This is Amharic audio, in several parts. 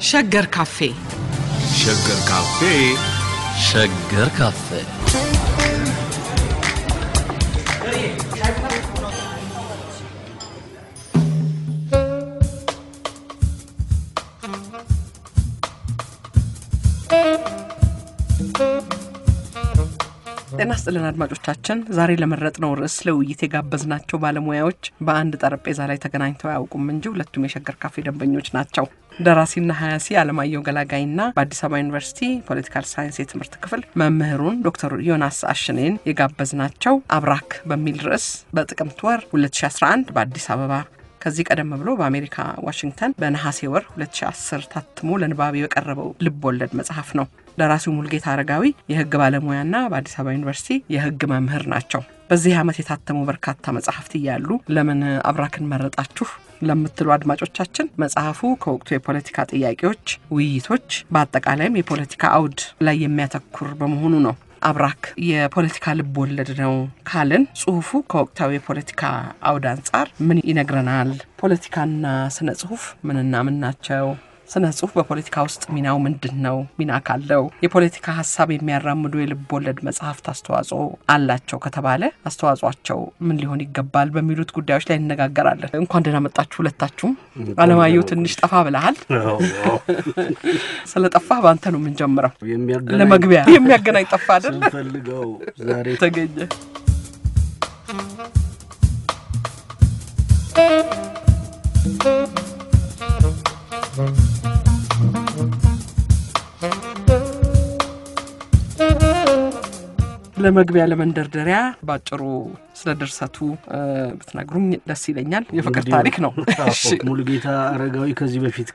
ሸገር ካፌ ሸገር ካፌ ሸገር ካፌ ጤና ስጥልን አድማጮቻችን። ዛሬ ለመረጥነው ርዕስ ለውይይት የጋበዝናቸው ባለሙያዎች በአንድ ጠረጴዛ ላይ ተገናኝተው አያውቁም እንጂ ሁለቱም የሸገር ካፌ ደንበኞች ናቸው። ደራሲና ሀያሲ አለማየሁ ገላጋይና በአዲስ አበባ ዩኒቨርሲቲ ፖለቲካል ሳይንስ የትምህርት ክፍል መምህሩን ዶክተር ዮናስ አሽኔን የጋበዝናቸው አብራክ በሚል ርዕስ በጥቅምት ወር 2011 በአዲስ አበባ ከዚህ ቀደም ብሎ በአሜሪካ ዋሽንግተን በነሐሴ ወር 2010 ታትሞ ለንባብ የቀረበው ልብ ወለድ መጽሐፍ ነው። ደራሲው ሙልጌታ አረጋዊ የሕግ ባለሙያና በአዲስ አበባ ዩኒቨርሲቲ የሕግ መምህር ናቸው። በዚህ ዓመት የታተሙ በርካታ መጽሐፍት እያሉ ለምን አብራክን መረጣችሁ ለምትሉ አድማጮቻችን መጽሐፉ ከወቅቱ የፖለቲካ ጥያቄዎች፣ ውይይቶች፣ በአጠቃላይም የፖለቲካ አውድ ላይ የሚያተኩር በመሆኑ ነው። አብራክ የፖለቲካ ልብ ወለድ ነው ካልን ጽሁፉ ከወቅታዊ የፖለቲካ አውድ አንጻር ምን ይነግረናል? ፖለቲካና ስነ ጽሁፍ ምንና ምን ናቸው? ስነ ጽሁፍ በፖለቲካ ውስጥ ሚናው ምንድን ነው? ሚና ካለው የፖለቲካ ሀሳብ የሚያራምዱ የልብ ወለድ መጽሐፍት አስተዋጽኦ አላቸው ከተባለ አስተዋጽኦቸው ምን ሊሆን ይገባል? በሚሉት ጉዳዮች ላይ እንነጋገራለን። እንኳን ደህና መጣችሁ ሁለታችሁም። አለማየሁ ትንሽ ጠፋ ብለሃል። ስለ ጠፋህ በአንተ ነው የምንጀምረው። ለመግቢያ የሚያገናኝ ጠፋ አይደለ? ፈልገው ዛሬ ተገኘ። ለመግቢያ ለመንደርደሪያ ባጭሩ ስለ ድርሰቱ ብትነግሩኝ ደስ ይለኛል። የፍቅር ታሪክ ነው። እሺ። ሙሉጌታ አረጋዊ ከዚህ በፊት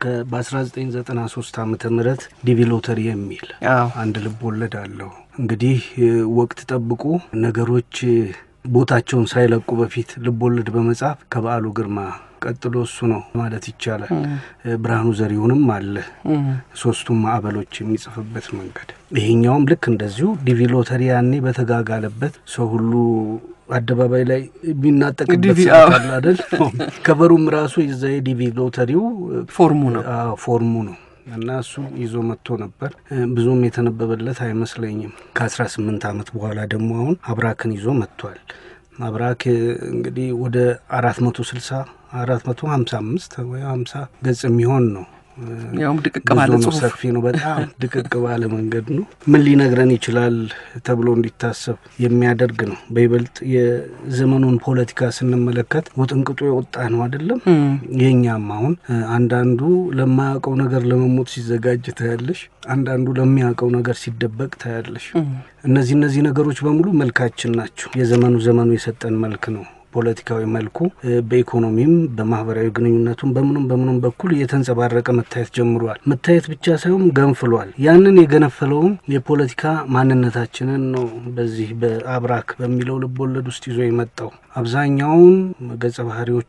በ1993 ዓመተ ምህረት ዲቪ ሎተሪ የሚል አዎ። አንድ ልብ ወለድ አለው። እንግዲህ ወቅት ጠብቆ ነገሮች ቦታቸውን ሳይለቁ በፊት ልብ ወለድ በመጻፍ ከበዓሉ ግርማ ቀጥሎ እሱ ነው ማለት ይቻላል። ብርሃኑ ዘሪሁንም አለ። ሶስቱም ማዕበሎች የሚጽፍበት መንገድ ይሄኛውም ልክ እንደዚሁ ዲቪ ሎተሪ ያኔ በተጋጋለበት ሰው ሁሉ አደባባይ ላይ የሚናጠቅበት ዲቪ፣ ሰዓት አዎ። አለ አይደል? ከበሩም ራሱ የዛ የዲቪ ሎተሪው ፎርሙ ነው። አዎ፣ ፎርሙ ነው እና እሱ ይዞ መጥቶ ነበር። ብዙም የተነበበለት አይመስለኝም። ከአስራ ስምንት ዓመት በኋላ ደግሞ አሁን አብራክን ይዞ መጥቷል። አብራክ እንግዲህ ወደ አራት መቶ ስልሳ አራት መቶ ሀምሳ አምስት ወይ ሀምሳ ገጽ የሚሆን ነው። ያውም ድቅቅ ባለ ብዙ ነው፣ ጽሁፍ ሰፊ ነው። በጣም ድቅቅ ባለ መንገድ ነው። ምን ሊነግረን ይችላል ተብሎ እንዲታሰብ የሚያደርግ ነው። በይበልጥ የዘመኑን ፖለቲካ ስንመለከት ውጥንቅጡ የወጣ ነው አይደለም። የእኛም አሁን እ፣ አንዳንዱ ለማያውቀው ነገር ለመሞት ሲዘጋጅ ታያለሽ፣ አንዳንዱ ለሚያውቀው ነገር ሲደበቅ ታያለሽ። እነዚህ እነዚህ ነገሮች በሙሉ መልካችን ናቸው። የዘመኑ ዘመኑ የሰጠን መልክ ነው። ፖለቲካዊ መልኩ እ፣ በኢኮኖሚም በማህበራዊ ግንኙነቱም በምኑም በምኑም በኩል እየተንጸባረቀ መታየት ጀምሯል። መታየት ብቻ ሳይሆን ገንፍሏል። ያንን የገነፈለውም የፖለቲካ ማንነታችንን ነው በዚህ በአብራክ በሚለው ልብ ወለድ ውስጥ ይዞ የመጣው አብዛኛውን ገጸ ባህሪዎቹ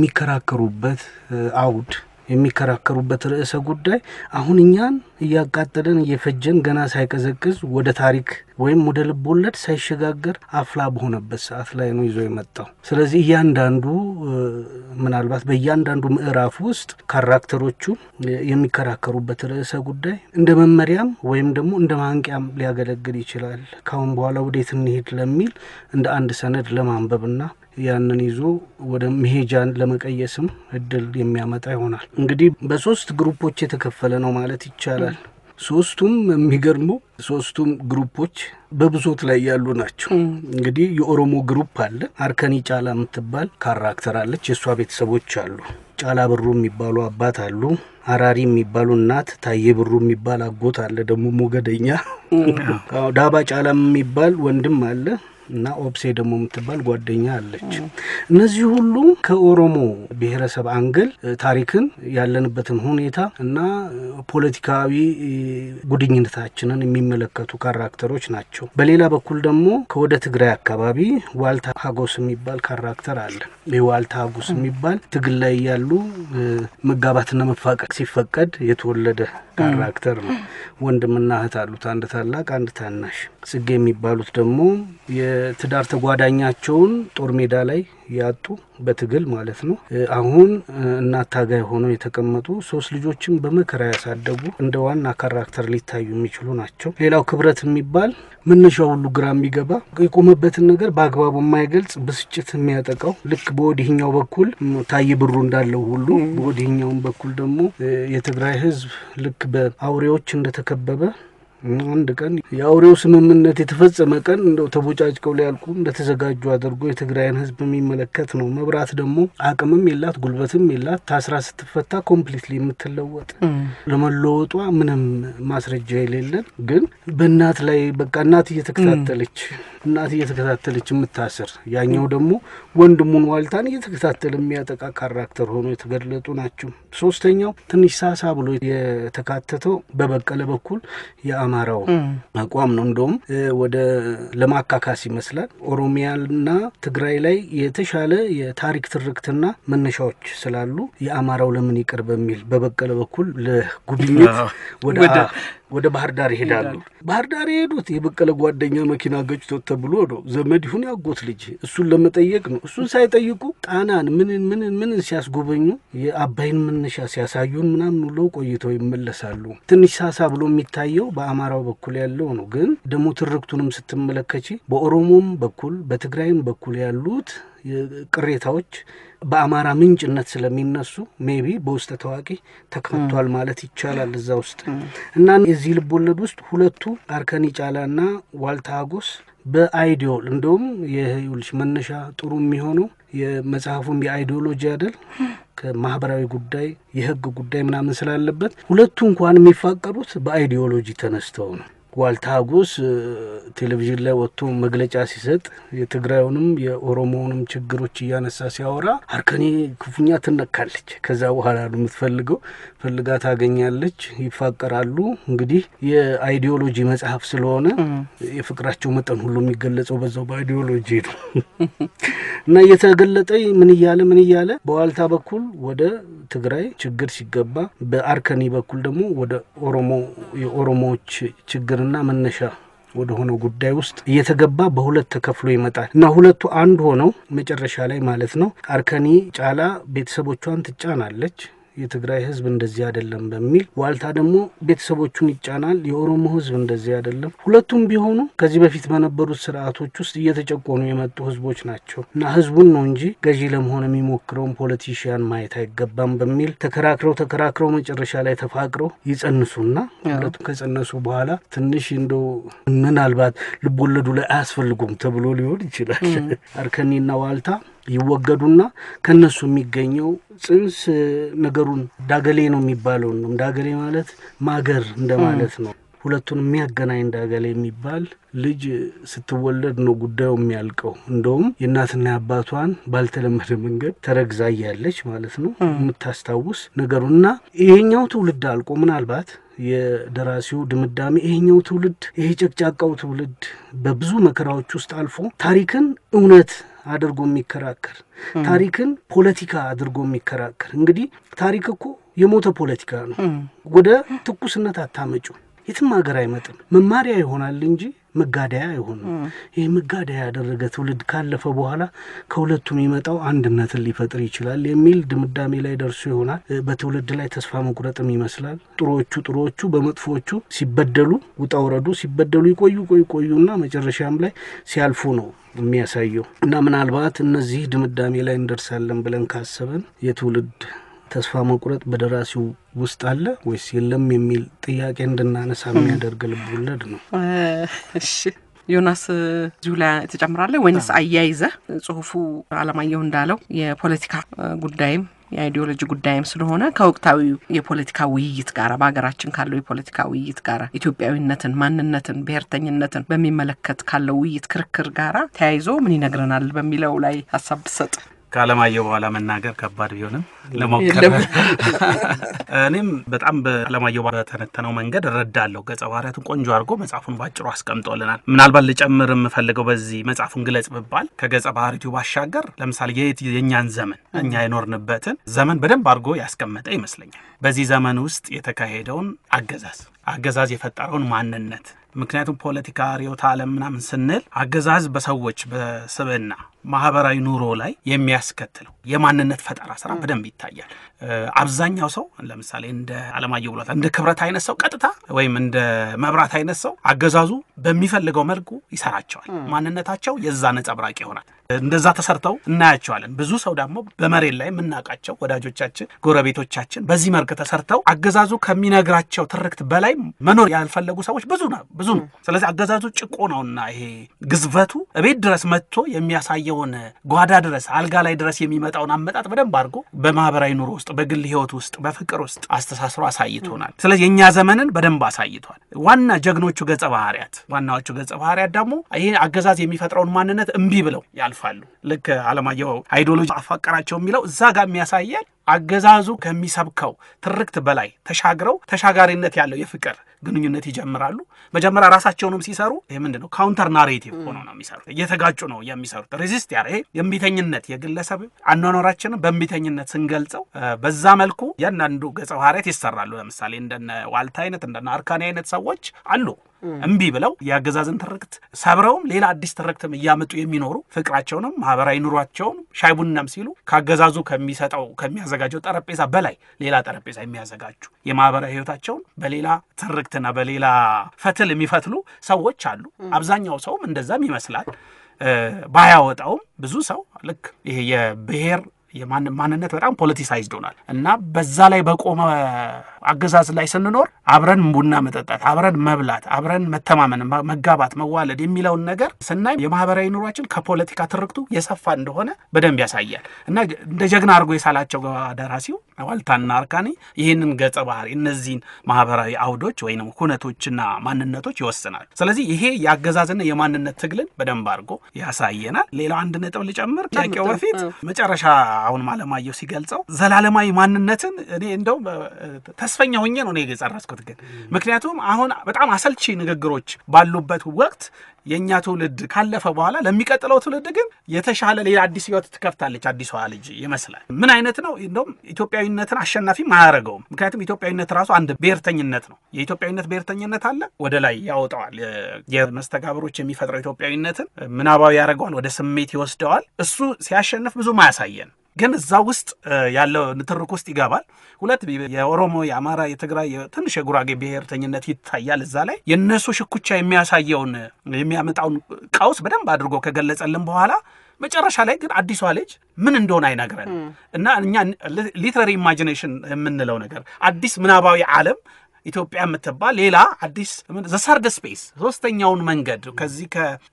የሚከራከሩበት እ፣ አውድ የሚከራከሩበት ርዕሰ ጉዳይ አሁን እኛን እያቃጠለን እየፈጀን ገና ሳይቀዘቅዝ ወደ ታሪክ ወይም ወደ ልብ ወለድ ሳይሸጋገር አፍላ በሆነበት ሰዓት ላይ ነው ይዞ የመጣው። ስለዚህ እያንዳንዱ እ፣ ምናልባት በእያንዳንዱ ምዕራፍ ውስጥ ካራክተሮቹ እ፣ የሚከራከሩበት ርዕሰ ጉዳይ እንደ መመሪያም ወይም ደግሞ እንደ ማንቂያም ሊያገለግል ይችላል። ካሁን በኋላ ወዴት እንሄድ ለሚል እንደ አንድ ሰነድ ለማንበብና ያንን ይዞ ወደ መሄጃን ለመቀየስም እድል የሚያመጣ ይሆናል። እንግዲህ በሶስት ግሩፖች የተከፈለ ነው ማለት ይቻላል። ሶስቱም የሚገርመው ሶስቱም ግሩፖች በብሶት ላይ ያሉ ናቸው። እንግዲህ የኦሮሞ ግሩፕ አለ። አርከኒ ጫላ የምትባል ካራክተር አለች። የእሷ ቤተሰቦች አሉ። ጫላ ብሩ የሚባሉ አባት አሉ። አራሪ የሚባሉ እናት፣ ታዬ ብሩ የሚባል አጎት አለ። ደግሞ ሞገደኛ አዎ፣ ዳባ ጫላም የሚባል ወንድም አለ እና ኦብሴ ደግሞ የምትባል ጓደኛ አለች። እነዚህ ሁሉ ከኦሮሞ ብሔረሰብ አንግል እ፣ ታሪክን ያለንበትን ሁኔታ እና እ፣ ፖለቲካዊ እ፣ ጉድኝነታችንን የሚመለከቱ ካራክተሮች ናቸው። በሌላ በኩል ደግሞ ከወደ ትግራይ አካባቢ ዋልታ ሀጎስ የሚባል ካራክተር አለ። ይህ ዋልታ ሀጎስ የሚባል ትግል ላይ ያሉ እ፣ መጋባትና መፋቀር ሲፈቀድ የተወለደ ካራክተር ነው። ወንድምና እህት አሉት፣ አንድ ታላቅ አንድ ታናሽ። ጽጌ የሚባሉት ደግሞ የ የትዳር ተጓዳኛቸውን ጦር ሜዳ ላይ ያጡ በትግል ማለት ነው። አሁን እናት ታጋይ ሆነው የተቀመጡ ሶስት ልጆችን በመከራ ያሳደጉ እንደ ዋና ካራክተር ሊታዩ የሚችሉ ናቸው። ሌላው ክብረት የሚባል መነሻው ሁሉ ግራ የሚገባ የቆመበትን ነገር በአግባቡ የማይገልጽ ብስጭት የሚያጠቃው ልክ በወዲህኛው በኩል ታዬ ብሩ እንዳለው ሁሉ በወዲህኛውም በኩል ደግሞ የትግራይ ሕዝብ ልክ በአውሬዎች እንደተከበበ አንድ ቀን የአውሬው ስምምነት የተፈጸመ ቀን እንደው ተቦጫጭቀው ሊያልቁ እንደተዘጋጁ አድርጎ የትግራይን ህዝብ የሚመለከት ነው። መብራት ደግሞ አቅምም የላት ጉልበትም የላት ታስራ ስትፈታ ኮምፕሊትሊ የምትለወጥ ለመለወጧ ምንም ማስረጃ የሌለን ግን በእናት ላይ በቃ እናት እየተከታተለች እናት እየተከታተለች የምታስር ያኛው ደግሞ ወንድሙን ዋልታን እየተከታተለ የሚያጠቃ ካራክተር ሆኖ የተገለጡ ናቸው። ሶስተኛው ትንሽ ሳሳ ብሎ የተካተተው በበቀለ በኩል የአማራው አቋም ነው። እንደውም ወደ ለማካካስ ይመስላል ኦሮሚያና ትግራይ ላይ የተሻለ የታሪክ ትርክትና መነሻዎች ስላሉ የአማራው ለምን ይቅር በሚል በበቀለ በኩል ለጉብኝት ወደ ወደ ባህር ዳር ይሄዳሉ። ባህር ዳር የሄዱት የበቀለ ጓደኛ መኪና ገጭቶት ተብሎ ነው። ዘመድ ይሁን ያጎት ልጅ እሱን ለመጠየቅ ነው። እሱን ሳይጠይቁ ጣናን ምንን ምንን ምንን ሲያስጎበኙ የአባይን መነሻ ሲያሳዩን ምናምን ውለው ቆይተው ይመለሳሉ። ትንሽ ሳሳ ብሎ የሚታየው በአማራው በኩል ያለው ነው። ግን ደግሞ ትርክቱንም ስትመለከች በኦሮሞም በኩል በትግራይም በኩል ያሉት ቅሬታዎች በአማራ ምንጭነት ስለሚነሱ ሜቢ በውስጠ ታዋቂ ተካቷል ማለት ይቻላል እዛ ውስጥ እና የዚህ ልብ ወለድ ውስጥ ሁለቱ አርከኒ ጫላና ዋልታ ሀጎስ በአይዲዮል እንደውም የይኸውልሽ መነሻ ጥሩ የሚሆነው የመጽሐፉም የአይዲዮሎጂ አይደል ከማህበራዊ ጉዳይ የህግ ጉዳይ ምናምን ስላለበት ሁለቱ እንኳን የሚፋቀሩት በአይዲዮሎጂ ተነስተው ነው። ዋልታ ሀጎስ ቴሌቪዥን ላይ ወጥቶ መግለጫ ሲሰጥ የትግራዩንም የኦሮሞውንም ችግሮች እያነሳ ሲያወራ አርከኔ ክፉኛ ትነካለች። ከዛ በኋላ ነው የምትፈልገው ፈልጋ ታገኛለች፣ ይፋቀራሉ። እንግዲህ የአይዲዮሎጂ መጽሐፍ ስለሆነ የፍቅራቸው መጠን ሁሉ የሚገለጸው በዛው በአይዲዮሎጂ ነው እና እየተገለጠ ምን እያለ ምን እያለ በዋልታ በኩል ወደ ትግራይ ችግር ሲገባ፣ በአርከኒ በኩል ደግሞ ወደ ኦሮሞ የኦሮሞዎች ችግርና መነሻ ወደ ሆነው ጉዳይ ውስጥ እየተገባ በሁለት ተከፍሎ ይመጣል እና ሁለቱ አንድ ሆነው መጨረሻ ላይ ማለት ነው አርከኒ ጫላ ቤተሰቦቿን ትጫናለች። የትግራይ ሕዝብ እንደዚህ አይደለም በሚል ዋልታ ደግሞ ቤተሰቦቹን ይጫናል። የኦሮሞ ሕዝብ እንደዚህ አይደለም። ሁለቱም ቢሆኑ ከዚህ በፊት በነበሩት ስርዓቶች ውስጥ እየተጨቆኑ የመጡ ሕዝቦች ናቸው እና ሕዝቡን ነው እንጂ ገዢ ለመሆን የሚሞክረውን ፖለቲሽያን ማየት አይገባም በሚል ተከራክረው ተከራክረው መጨረሻ ላይ ተፋቅረው ይጸንሱና ሁለቱም ከጸነሱ በኋላ ትንሽ እንደው ምናልባት ልቦለዱ ላይ አያስፈልጉም ተብሎ ሊሆን ይችላል አርከኒና ዋልታ ይወገዱና ከነሱ የሚገኘው ጽንስ ነገሩን ዳገሌ ነው የሚባለው ነው። ዳገሌ ማለት ማገር እንደማለት ነው። ሁለቱን የሚያገናኝ ዳገሌ የሚባል ልጅ ስትወለድ ነው ጉዳዩ የሚያልቀው። እንደውም የእናትና የአባቷን ባልተለመደ መንገድ ተረግዛ እያለች ማለት ነው የምታስታውስ ነገሩን እና ይሄኛው ትውልድ አልቆ ምናልባት የደራሲው ድምዳሜ ይሄኛው ትውልድ ይሄ ጨቅጫቃው ትውልድ በብዙ መከራዎች ውስጥ አልፎ ታሪክን እውነት አድርጎ የሚከራከር ታሪክን ፖለቲካ አድርጎ የሚከራከር እንግዲህ ታሪክ እኮ የሞተ ፖለቲካ ነው። ወደ ትኩስነት አታመጩ የትም ሀገር አይመጥም። መማሪያ ይሆናል እንጂ መጋደያ አይሆንም። ይህ መጋደያ ያደረገ ትውልድ ካለፈ በኋላ ከሁለቱ የሚመጣው አንድነትን ሊፈጥር ይችላል የሚል ድምዳሜ ላይ ደርሶ ይሆናል። በትውልድ ላይ ተስፋ መቁረጥም ይመስላል። ጥሩዎቹ ጥሩዎቹ በመጥፎዎቹ ሲበደሉ ውጣ ውረዱ ሲበደሉ ይቆዩ ቆይ ቆዩና መጨረሻም ላይ ሲያልፉ ነው የሚያሳየው እና ምናልባት እነዚህ ድምዳሜ ላይ እንደርሳለን ብለን ካሰበን የትውልድ ተስፋ መቁረጥ በደራሲው ውስጥ አለ ወይስ የለም የሚል ጥያቄ እንድናነሳ የሚያደርግ ልብ ወለድ ነው። እሺ ዮናስ እዚሁ ላይ ትጨምራለህ ወይንስ አያይዘህ? ጽሁፉ አለማየሁ እንዳለው የፖለቲካ ጉዳይም የአይዲዮሎጂ ጉዳይም ስለሆነ ከወቅታዊ የፖለቲካ ውይይት ጋር በሀገራችን ካለው የፖለቲካ ውይይት ጋር ኢትዮጵያዊነትን፣ ማንነትን፣ ብሔርተኝነትን በሚመለከት ካለው ውይይት ክርክር ጋራ ተያይዞ ምን ይነግረናል በሚለው ላይ ሀሳብ ብሰጥ ከአለማየሁ በኋላ መናገር ከባድ ቢሆንም ለሞከር እኔም በጣም በአለማየሁ በተነተነው መንገድ እረዳለሁ። ገጸ ባህሪያቱን ቆንጆ አድርጎ መጽሐፉን ባጭሩ አስቀምጦልናል። ምናልባት ልጨምር የምፈልገው በዚህ መጽሐፉን ግለጽ ብባል ከገጸ ባህሪቱ ባሻገር ለምሳሌ የት የእኛን ዘመን እኛ የኖርንበትን ዘመን በደንብ አድርጎ ያስቀመጠ ይመስለኛል። በዚህ ዘመን ውስጥ የተካሄደውን አገዛዝ አገዛዝ የፈጠረውን ማንነት ምክንያቱም ፖለቲካ፣ ርዕዮተ ዓለም ምናምን ስንል አገዛዝ በሰዎች በስብዕና ማህበራዊ ኑሮ ላይ የሚያስከትለው የማንነት ፈጠራ ስራ በደንብ ይታያል። አብዛኛው ሰው ለምሳሌ እንደ አለማየሁ ብሏታል፣ እንደ ክብረት አይነት ሰው ቀጥታ ወይም እንደ መብራት አይነት ሰው አገዛዙ በሚፈልገው መልኩ ይሰራቸዋል። ማንነታቸው የዛ ነጸብራቅ ይሆናል። እንደዛ ተሰርተው እናያቸዋለን። ብዙ ሰው ደግሞ በመሬት ላይ የምናውቃቸው ወዳጆቻችን፣ ጎረቤቶቻችን በዚህ መልክ ተሰርተው አገዛዙ ከሚነግራቸው ትርክት በላይ መኖር ያልፈለጉ ሰዎች ብዙ ነው ብዙ ነው። ስለዚህ አገዛዙ ጭቆ ነውና ይሄ ግዝበቱ እቤት ድረስ መጥቶ የሚያሳየውን ጓዳ ድረስ አልጋ ላይ ድረስ የሚመጣውን አመጣጥ በደንብ አድርጎ በማህበራዊ ኑሮ ውስጥ በግል ህይወት ውስጥ በፍቅር ውስጥ አስተሳስሮ አሳይቶናል። ስለዚህ የእኛ ዘመንን በደንብ አሳይቷል። ዋና ጀግኖቹ ገጸ ባህርያት ዋናዎቹ ገጸ ባህርያት ደግሞ ይህ አገዛዝ የሚፈጥረውን ማንነት እምቢ ብለው ያልፋሉ። ልክ አለማየሁ አይዲዮሎጂ አፋቀራቸው የሚለው እዛ ጋር የሚያሳየን አገዛዙ ከሚሰብከው ትርክት በላይ ተሻግረው ተሻጋሪነት ያለው የፍቅር ግንኙነት ይጀምራሉ። መጀመሪያ ራሳቸውንም ሲሰሩ ይህ ምንድን ነው ካውንተር ናሬቲቭ ሆኖ ነው የሚሰሩት። እየተጋጩ ነው የሚሰሩት። ሬዚስት ያ ይሄ የእምቢተኝነት የግለሰብ አኗኗራችንን በእምቢተኝነት ስንገልጸው በዛ መልኩ እያንዳንዱ ገጸ ባህርያት ይሰራሉ። ለምሳሌ እንደነ ዋልታ አይነት እንደነ አርካኔ አይነት ሰዎች አሉ እምቢ ብለው የአገዛዝን ትርክት ሰብረውም ሌላ አዲስ ትርክትም እያመጡ የሚኖሩ ፍቅራቸውንም ማህበራዊ ኑሯቸውን ሻይ ቡናም ሲሉ ከአገዛዙ ከሚሰጠው ከሚያዘጋጀው ጠረጴዛ በላይ ሌላ ጠረጴዛ የሚያዘጋጁ የማህበራዊ ህይወታቸውን በሌላ ትርክትና በሌላ ፈትል የሚፈትሉ ሰዎች አሉ። አብዛኛው ሰውም እንደዛም ይመስላል። ባያወጣውም ብዙ ሰው ልክ ይሄ የብሔር ማንነት በጣም ፖለቲሳይዝድ ሆናል እና በዛ ላይ በቆመ አገዛዝ ላይ ስንኖር አብረን ቡና መጠጣት፣ አብረን መብላት፣ አብረን መተማመን፣ መጋባት፣ መዋለድ የሚለውን ነገር ስናይ የማህበራዊ ኑሯችን ከፖለቲካ ትርክቱ የሰፋ እንደሆነ በደንብ ያሳያል እና እንደ ጀግና አድርጎ የሳላቸው ደራሲው ዋልታና አርካኔ ይህንን ገጸ ባህሪ እነዚህን ማህበራዊ አውዶች ወይም ሁነቶችና ማንነቶች ይወስናል። ስለዚህ ይሄ የአገዛዝና የማንነት ትግልን በደንብ አድርጎ ያሳየናል። ሌላው አንድ ነጥብ ልጨምር ጥያቄው በፊት መጨረሻ አሁን አለማየሁ ሲገልጸው ዘላለማዊ ማንነትን እኔ እንደው ተስፈኛ ሆኜ ነው እኔ የጸረስኩት። ግን ምክንያቱም አሁን በጣም አሰልቺ ንግግሮች ባሉበት ወቅት የእኛ ትውልድ ካለፈ በኋላ ለሚቀጥለው ትውልድ ግን የተሻለ ሌላ አዲስ ህይወት ትከፍታለች አዲሷ ልጅ ይመስላል። ምን አይነት ነው? እንደውም ኢትዮጵያዊነትን አሸናፊም አያደርገውም። ምክንያቱም ኢትዮጵያዊነት ራሱ አንድ ብሔርተኝነት ነው። የኢትዮጵያዊነት ብሔርተኝነት አለ፣ ወደ ላይ ያወጣዋል። የመስተጋብሮች የሚፈጥረው ኢትዮጵያዊነትን ምናባዊ ያደርገዋል፣ ወደ ስሜት ይወስደዋል። እሱ ሲያሸንፍ ብዙም አያሳየን ግን እዛ ውስጥ ያለው ንትርክ ውስጥ ይገባል። ሁለት የኦሮሞ፣ የአማራ፣ የትግራይ ትንሽ የጉራጌ ብሔርተኝነት ይታያል። እዛ ላይ የእነሱ ሽኩቻ የሚያሳየውን የሚያመጣውን ቀውስ በደንብ አድርጎ ከገለጸልን በኋላ መጨረሻ ላይ ግን አዲሷ ልጅ ምን እንደሆነ አይነግረን እና እኛ ሊትራሪ ኢማጂኔሽን የምንለው ነገር አዲስ ምናባዊ ዓለም ኢትዮጵያ የምትባል ሌላ አዲስ ዘሰርድ ስፔስ ሶስተኛውን መንገድ ከዚህ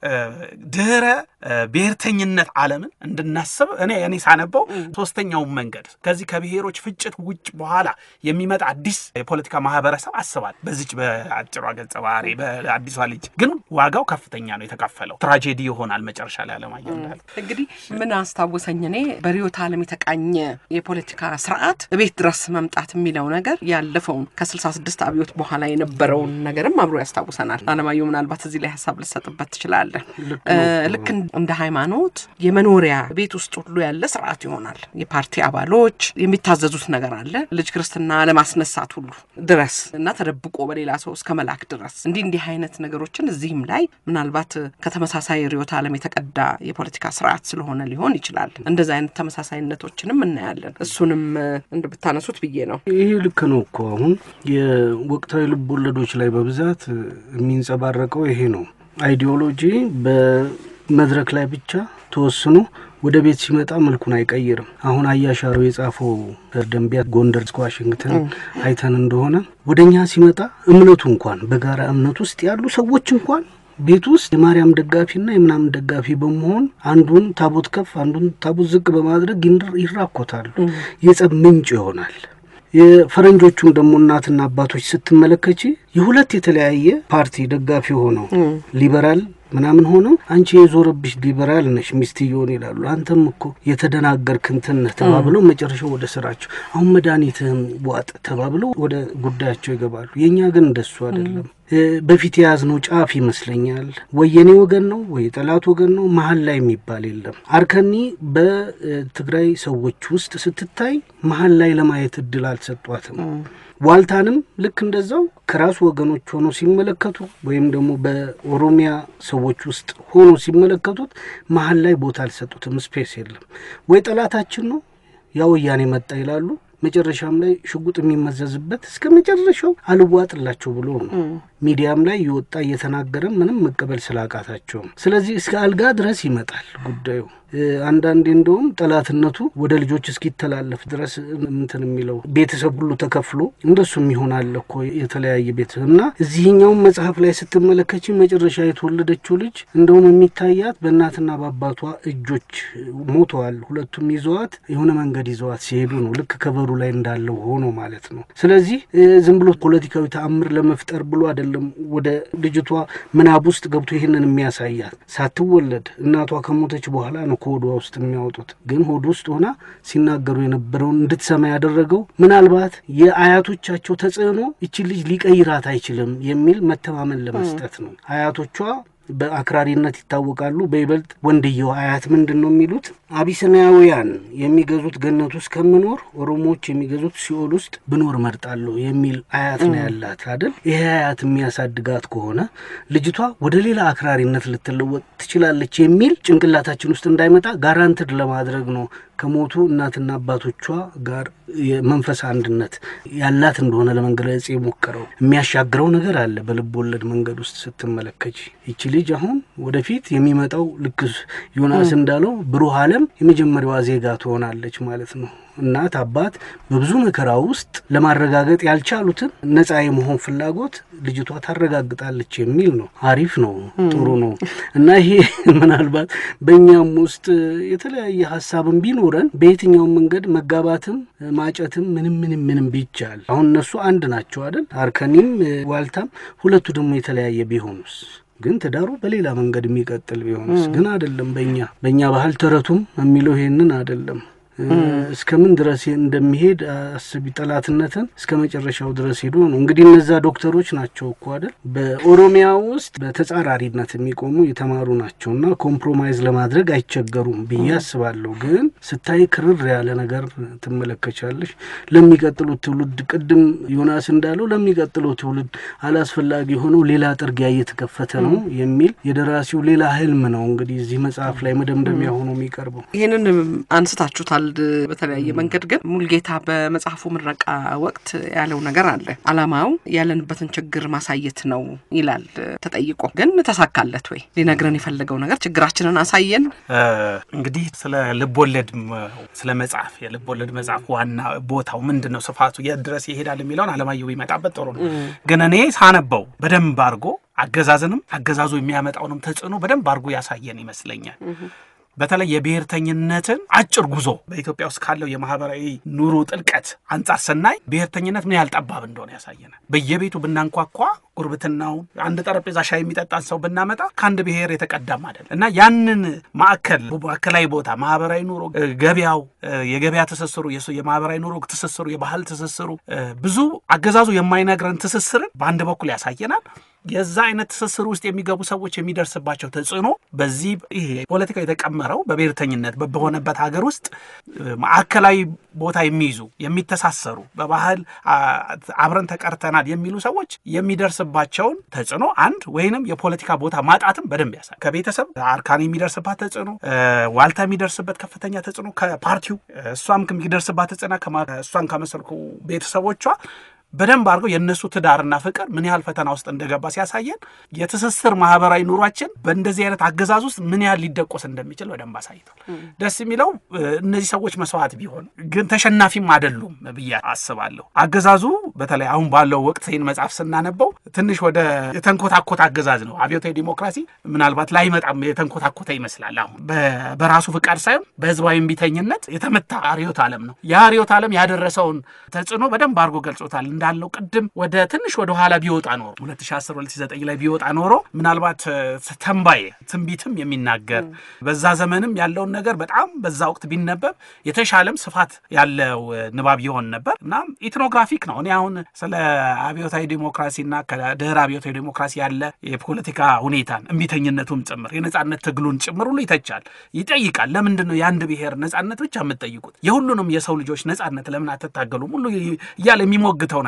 ከድህረ ብሔርተኝነት ዓለምን እንድናስብ እኔ እኔ ሳነበው ሶስተኛውን መንገድ ከዚህ ከብሔሮች ፍጭት ውጭ በኋላ የሚመጣ አዲስ የፖለቲካ ማህበረሰብ አስባል። በዚች በአጭሯ ገጸ ባህሪ በአዲሷ ልጅ ግን ዋጋው ከፍተኛ ነው የተከፈለው። ትራጄዲ ይሆናል መጨረሻ ላይ አለማየሁ እንዳለ እንግዲህ ምን አስታወሰኝ እኔ በርዕዮተ ዓለም የተቃኘ የፖለቲካ ስርዓት ቤት ድረስ መምጣት የሚለው ነገር ያለፈውን ከስልሳ ስድስት አብዮት በኋላ የነበረውን ነገርም አብሮ ያስታውሰናል። አለማየሁ ምናልባት እዚህ ላይ ሀሳብ ልሰጥበት ትችላለን። ልክ እንደ ሃይማኖት የመኖሪያ ቤት ውስጥ ሁሉ ያለ ስርዓት ይሆናል። የፓርቲ አባሎች የሚታዘዙት ነገር አለ። ልጅ ክርስትና ለማስነሳት ሁሉ ድረስ እና ተደብቆ በሌላ ሰው እስከ መላክ ድረስ እንዲህ እንዲህ አይነት ነገሮችን እዚህም ላይ ምናልባት ከተመሳሳይ ርዕዮተ ዓለም የተቀዳ የፖለቲካ ስርዓት ስለሆነ ሊሆን ይችላል። እንደዚህ አይነት ተመሳሳይነቶችንም እናያለን። እሱንም እንድ ብታነሱት ብዬ ነው። ይህ ልክ ነው እኮ አሁን የወቅታዊ ልብ ወለዶች ላይ በብዛት የሚንጸባረቀው ይሄ ነው። አይዲዮሎጂ በመድረክ ላይ ብቻ ተወስኖ ወደ ቤት ሲመጣ መልኩን አይቀይርም። አሁን አያሻሮ የጻፈው ደንቢያ ጎንደር እስከ ዋሽንግተን አይተን እንደሆነ ወደ እኛ ሲመጣ እምነቱ እንኳን በጋራ እምነት ውስጥ ያሉ ሰዎች እንኳን ቤት ውስጥ የማርያም ደጋፊና የምናምን ደጋፊ በመሆን አንዱን ታቦት ከፍ አንዱን ታቦት ዝቅ በማድረግ ይራኮታሉ። የጸብ ምንጭ ይሆናል። የፈረንጆቹን ደግሞ እናትና አባቶች ስትመለከች የሁለት የተለያየ ፓርቲ ደጋፊ ሆነው ሊበራል ምናምን ሆነው አንቺ የዞረብሽ ሊበራል ነሽ ሚስትየውን ይላሉ። አንተም እኮ የተደናገርክ እንትን ነህ ተባብለው መጨረሻው ወደ ስራቸው አሁን መድኃኒትህን ዋጥ ተባብለው ወደ ጉዳያቸው ይገባሉ። የእኛ ግን እንደሱ አይደለም። በፊት የያዝነው ጫፍ ይመስለኛል። ወይ የኔ ወገን ነው ወይ የጠላት ወገን ነው፣ መሀል ላይ የሚባል የለም። አርከኒ በትግራይ ሰዎች ውስጥ ስትታይ መሀል ላይ ለማየት እድል አልሰጧትም። ዋልታንም ልክ እንደዛው ከራሱ ወገኖች ሆኖ ሲመለከቱ ወይም ደግሞ በኦሮሚያ ሰዎች ውስጥ ሆኖ ሲመለከቱት መሀል ላይ ቦታ አልሰጡትም። ስፔስ የለም ወይ ጠላታችን ነው ያ ወያኔ መጣ ይላሉ። መጨረሻም ላይ ሽጉጥ የሚመዘዝበት እስከ መጨረሻው አልዋጥላቸው ብሎ ነው ሚዲያም ላይ እየወጣ እየተናገረ ምንም መቀበል ስላቃታቸው ነው። ስለዚህ እስከ አልጋ ድረስ ይመጣል ጉዳዩ። አንዳንዴ እንደውም ጠላትነቱ ወደ ልጆች እስኪተላለፍ ድረስ እንትን የሚለው ቤተሰብ ሁሉ ተከፍሎ እንደሱም ይሆናል እኮ የተለያየ ቤተሰብ እና እዚህኛውም መጽሐፍ ላይ ስትመለከች መጨረሻ የተወለደችው ልጅ እንደውም የሚታያት በእናትና በአባቷ እጆች ሞተዋል። ሁለቱም ይዘዋት የሆነ መንገድ ይዘዋት ሲሄዱ ነው ልክ ከበሩ ላይ እንዳለው ሆኖ ማለት ነው። ስለዚህ ዝም ብሎ ፖለቲካዊ ተአምር ለመፍጠር ብሎ አይደለም ወደ ልጅቷ ምናብ ውስጥ ገብቶ ይህንን የሚያሳያት ሳትወለድ እናቷ ከሞተች በኋላ ነው ከሆዷ ውስጥ የሚያወጡት። ግን ሆድ ውስጥ ሆና ሲናገሩ የነበረውን እንድትሰማ ያደረገው ምናልባት የአያቶቻቸው ተጽዕኖ ይቺ ልጅ ሊቀይራት አይችልም የሚል መተማመን ለመስጠት ነው። አያቶቿ በአክራሪነት ይታወቃሉ። በይበልጥ ወንድየው አያት ምንድን ነው የሚሉት? አቢሲናውያን የሚገዙት ገነት ውስጥ ከምኖር ኦሮሞዎች የሚገዙት ሲኦል ውስጥ ብኖር መርጣለሁ የሚል አያት ነው ያላት አይደል? ይሄ አያት የሚያሳድጋት ከሆነ ልጅቷ ወደ ሌላ አክራሪነት ልትለወጥ ትችላለች የሚል ጭንቅላታችን ውስጥ እንዳይመጣ ጋራንትድ ለማድረግ ነው ከሞቱ እናትና አባቶቿ ጋር የመንፈስ አንድነት ያላት እንደሆነ ለመግለጽ የሞከረው የሚያሻግረው ነገር አለ። በልብ ወለድ መንገድ ውስጥ ስትመለከች ይቺ ልጅ አሁን ወደፊት የሚመጣው ልክ ዮናስ እንዳለው ብሩህ ዓለም የመጀመሪያዋ ዜጋ ትሆናለች ማለት ነው። እናት አባት በብዙ መከራ ውስጥ ለማረጋገጥ ያልቻሉትን ነጻ የመሆን ፍላጎት ልጅቷ ታረጋግጣለች የሚል ነው። አሪፍ ነው፣ ጥሩ ነው እና ይሄ ምናልባት በእኛም ውስጥ የተለያየ ሀሳብን ቢኖረን በየትኛውም መንገድ መጋባትም ማጨትም ምንም ምንም ምንም ቢቻል አሁን እነሱ አንድ ናቸው አይደል? አርከኒም ዋልታም ሁለቱ ደግሞ የተለያየ ቢሆኑስ ግን ትዳሩ በሌላ መንገድ የሚቀጥል ቢሆንስ? ግን አይደለም። በእኛ በእኛ ባህል ተረቱም የሚለው ይሄንን አይደለም። እስከ ምን ድረስ እንደሚሄድ አስቢ። ጠላትነትን እስከ መጨረሻው ድረስ ሄዶ ነው እንግዲህ እነዛ ዶክተሮች ናቸው እኮ አይደል በኦሮሚያ ውስጥ በተጻራሪነት የሚቆሙ የተማሩ ናቸው እና ኮምፕሮማይዝ ለማድረግ አይቸገሩም ብዬ አስባለሁ። ግን ስታይ ክርር ያለ ነገር ትመለከቻለሽ። ለሚቀጥሉት ትውልድ ቅድም ዮናስ እንዳለው ለሚቀጥለው ትውልድ አላስፈላጊ የሆነው ሌላ ጥርጊያ እየተከፈተ ነው የሚል የደራሲው ሌላ ህልም ነው እንግዲህ እዚህ መጽሐፍ ላይ መደምደሚያ ሆኖ የሚቀርበው። ይህንን አንስታችሁታል በተለያየ መንገድ ግን ሙልጌታ በመጽሐፉ ምረቃ ወቅት ያለው ነገር አለ። አላማው ያለንበትን ችግር ማሳየት ነው ይላል ተጠይቆ። ግን ተሳካለት ወይ? ሊነግረን የፈለገው ነገር ችግራችንን አሳየን። እንግዲህ ስለ ልቦለድ ስለ መጽሐፍ የልቦለድ መጽሐፍ ዋና ቦታው ምንድን ነው፣ ስፋቱ የት ድረስ ይሄዳል የሚለውን አለማየሁ ቢመጣበት ጥሩ ነው። ግን እኔ ሳነበው በደንብ አድርጎ አገዛዝንም አገዛዙ የሚያመጣውንም ተጽዕኖ በደንብ አድርጎ ያሳየን ይመስለኛል። በተለይ የብሔርተኝነትን አጭር ጉዞ በኢትዮጵያ ውስጥ ካለው የማህበራዊ ኑሮ ጥልቀት አንጻር ስናይ ብሔርተኝነት ምን ያህል ጠባብ እንደሆነ ያሳየናል። በየቤቱ ብናንኳኳ ጉርብትናውን አንድ ጠረጴዛ ሻይ የሚጠጣን ሰው ብናመጣ ከአንድ ብሔር የተቀዳም አይደለም እና ያንን ማዕከል ማዕከላዊ ቦታ ማህበራዊ ኑሮ፣ ገበያው፣ የገበያ ትስስሩ፣ የማህበራዊ ኑሮ ትስስሩ፣ የባህል ትስስሩ ብዙ አገዛዙ የማይነግረን ትስስርን በአንድ በኩል ያሳየናል። የዛ አይነት ትስስር ውስጥ የሚገቡ ሰዎች የሚደርስባቸው ተጽዕኖ በዚህ ይሄ ፖለቲካ የተቀመረው በብሔርተኝነት በሆነበት ሀገር ውስጥ ማዕከላዊ ቦታ የሚይዙ የሚተሳሰሩ በባህል አብረን ተቀርተናል የሚሉ ሰዎች የሚደርስባቸውን ተጽዕኖ አንድ ወይንም የፖለቲካ ቦታ ማጣትም በደንብ ያሳይ ከቤተሰብ አርካን የሚደርስባት ተጽዕኖ፣ ዋልታ የሚደርስበት ከፍተኛ ተጽዕኖ ከፓርቲው እሷም የሚደርስባት ተጽዕኖ እሷን ከመሰልኩ ቤተሰቦቿ በደንብ አድርገው የእነሱ ትዳርና ፍቅር ምን ያህል ፈተና ውስጥ እንደገባ ሲያሳየን የትስስር ማህበራዊ ኑሯችን በእንደዚህ አይነት አገዛዝ ውስጥ ምን ያህል ሊደቆስ እንደሚችል በደንብ አሳይቷል። ደስ የሚለው እነዚህ ሰዎች መስዋዕት ቢሆን ግን ተሸናፊም አይደሉም ብዬ አስባለሁ። አገዛዙ በተለይ አሁን ባለው ወቅት ይህን መጽሐፍ ስናነበው ትንሽ ወደ የተንኮታኮተ አገዛዝ ነው። አብዮታዊ ዲሞክራሲ ምናልባት ላይመጣም የተንኮታኮተ ይመስላል። አሁን በራሱ ፍቃድ ሳይሆን በህዝባዊ እምቢተኝነት የተመታ ርዕዮተ ዓለም ነው። ያ ርዕዮተ ዓለም ያደረሰውን ተጽዕኖ በደንብ አድርጎ ገልጾታል። እንዳለው ቅድም ወደ ትንሽ ወደ ኋላ ቢወጣ ኖሮ 2010 2009 ላይ ቢወጣ ኖሮ ምናልባት ተንባይ ትንቢትም የሚናገር በዛ ዘመንም ያለውን ነገር በጣም በዛ ወቅት ቢነበብ የተሻለም ስፋት ያለው ንባብ ይሆን ነበር እና ኢትኖግራፊክ ነው። እኔ አሁን ስለ አብዮታዊ ዲሞክራሲና ከድህረ አብዮታዊ ዲሞክራሲ ያለ የፖለቲካ ሁኔታን እምቢተኝነቱም ጭምር የነጻነት ትግሉን ጭምር ሁሉ ይተቻል፣ ይጠይቃል። ለምንድን ነው የአንድ ብሔር ነጻነት ብቻ የምትጠይቁት? የሁሉንም የሰው ልጆች ነጻነት ለምን አትታገሉም? ሁሉ እያለ የሚሞግተው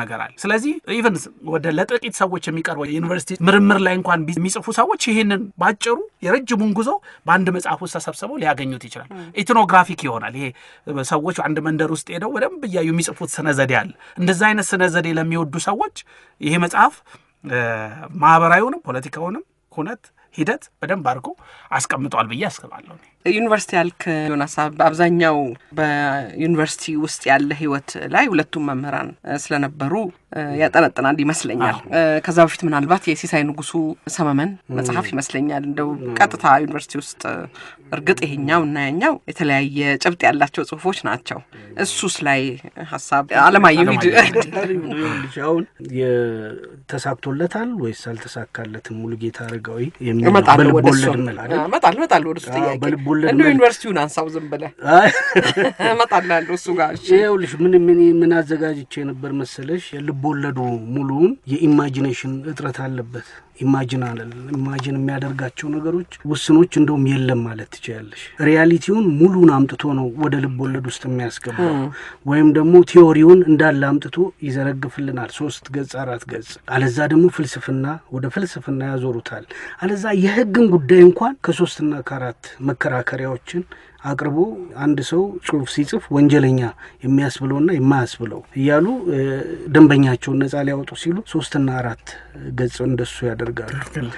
ነገር አለ። ስለዚህ ኢቨን ወደ ለጥቂት ሰዎች የሚቀርበው የዩኒቨርሲቲ ምርምር ላይ እንኳን ቢ- የሚጽፉ ሰዎች ይህንን ባጭሩ የረጅሙን ጉዞ በአንድ መጽሐፍ ውስጥ ተሰብስበው ሊያገኙት ይችላል። ኢትኖግራፊክ ይሆናል። ይሄ ሰዎች አንድ መንደር ውስጥ ሄደው በደንብ እያዩ የሚጽፉት ስነ ዘዴ አለ። እንደዛ አይነት ስነ ዘዴ ለሚወዱ ሰዎች ይሄ መጽሐፍ እ፣ ማህበራዊውንም ፖለቲካውንም ሁነት ሂደት በደንብ አድርጎ አስቀምጧል ብዬ አስባለሁ። እኔ። ዩኒቨርሲቲ ያልክ ዮናስ፣ በአብዛኛው በዩኒቨርሲቲ ውስጥ ያለ ህይወት ላይ ሁለቱም መምህራን እ፣ ስለነበሩ እ፣ ያጠነጥናል ይመስለኛል። እ፣ ከዛ በፊት ምናልባት የሲሳይ ንጉሱ ሰመመን መጽሐፍ ይመስለኛል እንደው ቀጥታ ዩኒቨርሲቲ ውስጥ እ፣ እርግጥ ይሄኛው እና ያኛው የተለያየ ጭብጥ ያላቸው ጽሁፎች ናቸው። እሱስ ላይ ሀሳብ አለማየሁ ሂድ ይኸውልሽ አሁን የተሳክቶለታል ወይስ አልተሳካለትም? ሙሉጌታ አረጋዊ የሚለው እመጣለሁ ወደ እሱ በልቦለድ መልክ አይደል? እመጣለሁ እመጣለሁ ወደ እሱ አዎ፣ ጥያቄ በልቦለድ እንደው መልክ። ዩኒቨርሲቲውን አንሳው ዝም ብለህ አይ፣ እመጣላለሁ እሱ ጋር እሺ። ይኸውልሽ ምን ምን ምን አዘጋጅቼ ነበር መሰለሽ? የልቦለዱ ሙሉውን የኢማጂኔሽን እጥረት አለበት። ኢማጂን አለ ኢማጂን የሚያደርጋቸው ነገሮች ውስኖች እንደውም የለም ማለት ትችያለሽ። ሪያሊቲውን ሙሉን አምጥቶ ነው ወደ ልቦለድ ውስጥ የሚያስገባው ወይም ደግሞ ቲዎሪውን እንዳለ አምጥቶ ይዘረግፍልናል። ሶስት ገጽ አራት ገጽ። አለዛ ደግሞ ፍልስፍና ወደ ፍልስፍና ያዞሩታል። አለዛ የህግን ጉዳይ እንኳን ከሶስትና ከአራት መከራከሪያዎችን አቅርቦ አንድ ሰው ጽሁፍ ሲጽፍ ወንጀለኛ የሚያስብለውና የማያስብለው እያሉ እ፣ ደንበኛቸውን ነጻ ሊያወጡ ሲሉ ሶስትና አራት ገጽ እንደሱ ያደርጋሉ።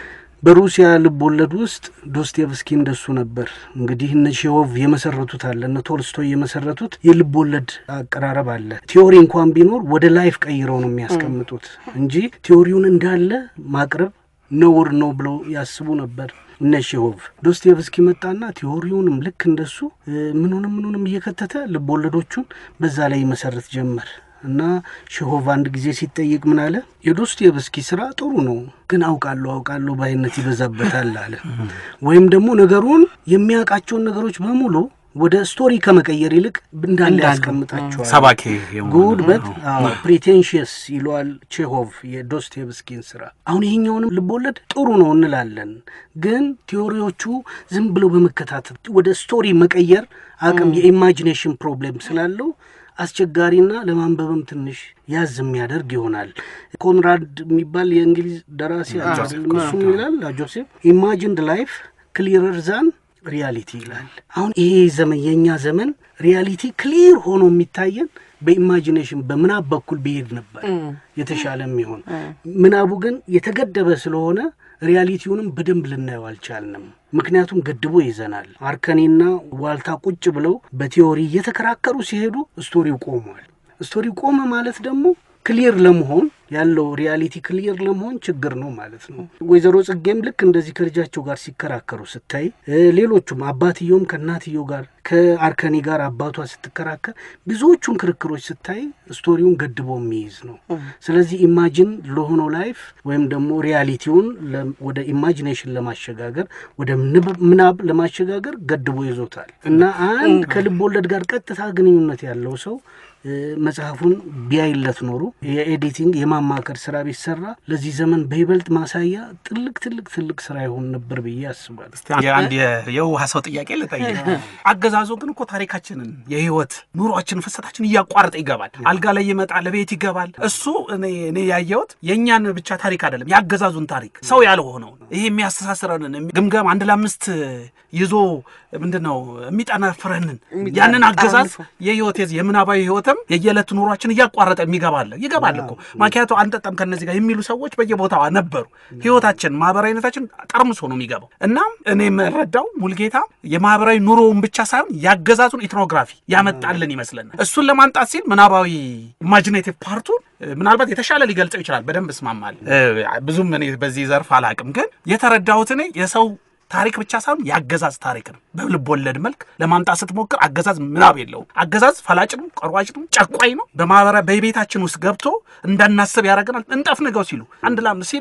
በሩሲያ ልብ ወለድ ውስጥ ዶስቴቭስኪ እንደሱ ነበር። እንግዲህ እነ ሼሆቭ የመሰረቱት አለ፣ እነ ቶልስቶይ የመሰረቱት የልብ ወለድ አቀራረብ አለ። ቲዎሪ እንኳን ቢኖር ወደ ላይፍ ቀይረው ነው የሚያስቀምጡት እንጂ ቲዎሪውን እንዳለ ማቅረብ ነውር ነው ብለው ያስቡ ነበር እነ ሼሆቭ። ዶስቴቭስኪ መጣና ቲዎሪውንም ልክ እንደሱ እ፣ ምኑንም ምኑንም እየከተተ ልብ ወለዶቹን በዛ ላይ መሰረት ጀመር እና ሼሆቭ አንድ ጊዜ ሲጠየቅ ምን አለ? የዶስቴቭስኪ ስራ ጥሩ ነው፣ ግን አውቃለሁ አውቃለሁ ባይነት ይበዛበታል አለ። ወይም ደግሞ ነገሩን የሚያውቃቸውን ነገሮች በሙሉ ወደ ስቶሪ ከመቀየር ይልቅ እንዳለ ያስቀምጣቸዋል። ሰባኪ የመሆን ጉድ በት ፕሪቴንሽየስ ይለዋል ቼሆቭ የዶስቴቭስኪን ስራ። አሁን ይሄኛውንም ልቦለድ ጥሩ ነው እንላለን፣ ግን ቲዎሪዎቹ ዝም ብሎ በመከታተል ወደ ስቶሪ መቀየር አቅም የኢማጂኔሽን ፕሮብሌም ስላለው አስቸጋሪና ለማንበብም ትንሽ ያዝ የሚያደርግ ይሆናል። ኮንራድ የሚባል የእንግሊዝ ደራሲ አለ አይደል? እሱም ይላል ጆሴፍ ኢማጂንድ ላይፍ ክሊረር ዛን ሪያሊቲ ይላል። አሁን ይሄ ዘመን የእኛ ዘመን ሪያሊቲ ክሊር ሆኖ የሚታየን በኢማጂኔሽን በምናብ በኩል ብሄድ ነበር የተሻለ የሚሆን ምናቡ ግን የተገደበ ስለሆነ ሪያሊቲውንም በደንብ ልናየው አልቻልንም። ምክንያቱም ገድቦ ይዘናል። አርከኔና ዋልታ ቁጭ ብለው በቲዎሪ እየተከራከሩ ሲሄዱ ስቶሪው ቆሟል። ስቶሪው ቆመ ማለት ደግሞ ክሊር ለመሆን ያለው ሪያሊቲ ክሊር ለመሆን ችግር ነው ማለት ነው። ወይዘሮ ጽጌም ልክ እንደዚህ ከልጃቸው ጋር ሲከራከሩ ስታይ፣ እ፣ ሌሎቹም አባትየውም ከእናትየው ጋር ከአርከኒ ጋር አባቷ ስትከራከር ብዙዎቹን ክርክሮች ስታይ ስቶሪውን ገድቦ የሚይዝ ነው። ስለዚህ ኢማጂን ለሆነው ላይፍ ወይም ደግሞ ሪያሊቲውን ለ- ወደ ኢማጂኔሽን ለማሸጋገር ወደ ንብ- ምናብ ለማሸጋገር ገድቦ ይዞታል እና አንድ ከልብ ወለድ ጋር ቀጥታ ግንኙነት ያለው ሰው እ፣ መጽሐፉን ቢያይለት ኖሮ የኤዲቲንግ የማማከር ስራ ቢሰራ ለዚህ ዘመን በይበልጥ ማሳያ ትልቅ ትልቅ ትልቅ ስራ ይሆን ነበር ብዬ አስባለሁ። እስቲ አንድ የ- የውሃ ሰው ጥያቄ ልጠይቅ። አገዛዙ ግን እኮ ታሪካችንን የህይወት ኑሯችንን ፍሰታችን እያቋረጠ ይገባል። አልጋ ላይ ይመጣል፣ ቤት ይገባል። እሱ እኔ እኔ ያየሁት የእኛን ብቻ ታሪክ አይደለም፣ የአገዛዙን ታሪክ ሰው ያልሆነውን ይሄ የሚያስተሳስረንን ግምገም አንድ ለአምስት ይዞ ምንድን ነው የሚጠነፍረንን ያንን አገዛዝ የህይወት የዚህ የምናባዊ ህይወትም የየዕለት ኑሯችን እያቋረጠ የሚገባለ ይገባል እኮ ማኪያቶ አንጠጣም ከነዚህ ጋር የሚሉ ሰዎች በየቦታው ነበሩ። ህይወታችን ማህበራዊነታችን ጠርምሶ ነው የሚገባው እና እኔ የምረዳው ሙልጌታ የማህበራዊ ኑሮውን ብቻ ሳይሆን ያገዛዙን ኢትኖግራፊ ያመጣልን ይመስለናል። እሱን ለማምጣት ሲል ምናባዊ ኢማጂኔቲቭ ፓርቱን እ፣ ምናልባት የተሻለ ሊገልጸው ይችላል። በደንብ እስማማለሁ። እ፣ ብዙም እኔ በዚህ ዘርፍ አላቅም፣ ግን የተረዳሁት እኔ የሰው ታሪክ ብቻ ሳይሆን የአገዛዝ ታሪክ ነው። በልብ ወለድ መልክ ለማምጣት ስትሞክር አገዛዝ ምናብ የለውም። አገዛዝ ፈላጭ ነው፣ ቀሯጭ ነው፣ ጨቋኝ ነው። በማህበራ በቤታችን ውስጥ ገብቶ እንዳናስብ ያደርገናል። እንጠፍንገው ሲሉ አንድ ላም ሲሉ እኮ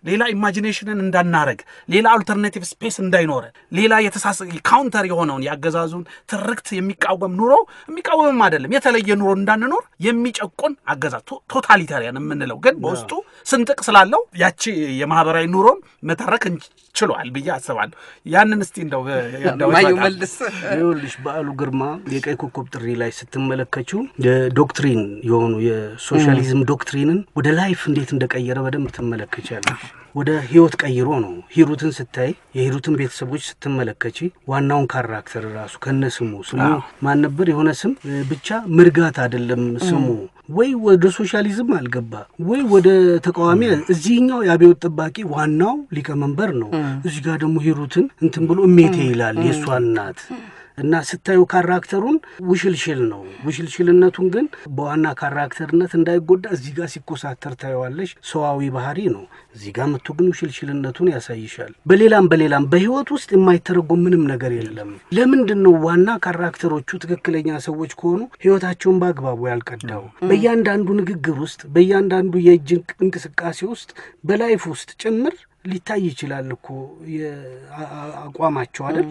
ሌላ ኢማጂኔሽንን እንዳናረግ፣ ሌላ አልተርናቲቭ ስፔስ እንዳይኖረን፣ ሌላ የተሳሰ ካውንተር የሆነውን የአገዛዙን ትርክት የሚቃወም ኑሮ የሚቃወምም አይደለም የተለየ ኑሮ እንዳንኖር የሚጨቁን አገዛዝ ቶታሊታሪያን የምንለው ግን በውስጡ ስንጥቅ ስላለው ያቺ የማህበራዊ ኑሮን መተረክ ችሏል ብዬ አስባለሁ። ያንን እስቲ እንደው ማየው መልስ ይኸውልሽ በዓሉ ግርማ የቀይ ኮከብ ጥሪ ላይ ስትመለከችው የዶክትሪን የሆኑ የሶሻሊዝም ዶክትሪንን ወደ ላይፍ እንዴት እንደቀየረ በደንብ ትመለከቻለሽ። ወደ ህይወት ቀይሮ ነው። ሂሩትን ስታይ የሂሩትን ቤተሰቦች ስትመለከች ዋናውን ካራክተር ራሱ ከነ ስሙ ስሙ ማን ነበር? የሆነ ስም ብቻ ምርጋት አይደለም ስሙ ወይ ወደ ሶሻሊዝም አልገባ ወይ ወደ ተቃዋሚ። እዚህኛው የአብዮት ጠባቂ ዋናው ሊቀመንበር ነው። እዚህ ጋር ደግሞ ሂሩትን እንትን ብሎ እሜቴ ይላል የእሷ እናት እና ስታዩ ካራክተሩን ውሽልሽል ነው። ውሽልሽልነቱን ግን በዋና ካራክተርነት እንዳይጎዳ እዚህ ጋር ሲኮሳተር ታየዋለሽ። ሰዋዊ ባህሪ ነው። እዚህ ጋር መጥቶ ግን ውሽልሽልነቱን ያሳይሻል። በሌላም በሌላም በህይወት ውስጥ የማይተረጎም ምንም ነገር የለም። ለምንድን ነው ዋና ካራክተሮቹ ትክክለኛ ሰዎች ከሆኑ ህይወታቸውን በአግባቡ ያልቀዳው? በእያንዳንዱ ንግግር ውስጥ በእያንዳንዱ የእጅ እንቅስቃሴ ውስጥ በላይፍ ውስጥ ጭምር ሊታይ ይችላል እኮ አቋማቸው አይደል?